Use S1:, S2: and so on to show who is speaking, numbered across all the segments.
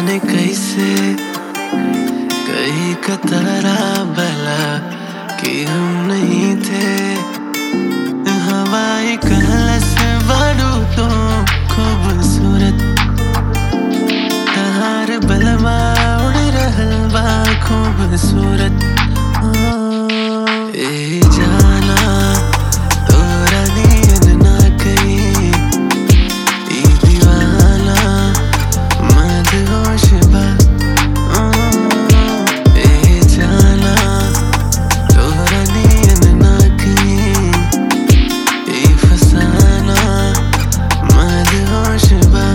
S1: जाने कैसे कई कतरा बला कि हम नहीं थे हवाई कहलस बारू तो खूबसूरत तहार बलमा उड़ रहल बा खूबसूरत ए जाना तोरा नियन ना कहीं ई दीवाना मदहोश बा ए जाना तोरा नियन ना कहीं ई फसाना मदहोश बा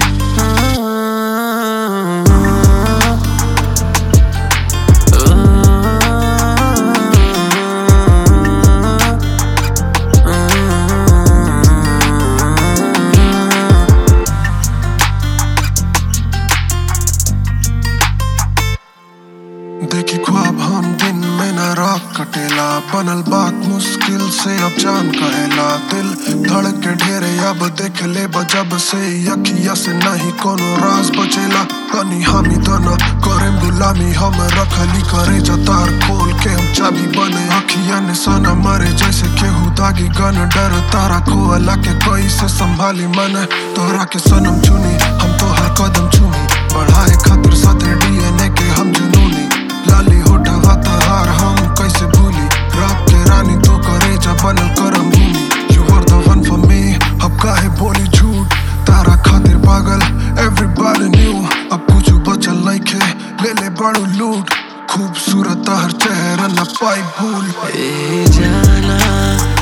S2: देखी ख्वाब हम दिन में न रात कटेला बनल बात मुश्किल से अब जान कहेला दिल धड़क के ढेरे अब देख ले जब से यखिया से नहीं कोनो राज बचेला कनी हामी दना करेम गुलामी हम रखली करे जतार खोल के हम चाबी बने अखिया ने सना मरे जैसे केहू दागी गन डर तारा खोला के कोई से संभाली मन तोहरा के सनम चुनी हम तोहर कदम चुमी बढ़ाए खातिर साथे डीएनए के हम जुनूनी लाली होठवा तहार हम कैसे भूली रात के रानी तो करे जा बनल करम भूमि you R the one for me अब काहे बोली झूठ तारा खातिर पागल एवरीबॉडी न्यू अब कुछ बचल नइखे ले ले बड़ू लूट खूबसूरत हर चेहरा न पाई भूल
S1: ए जाना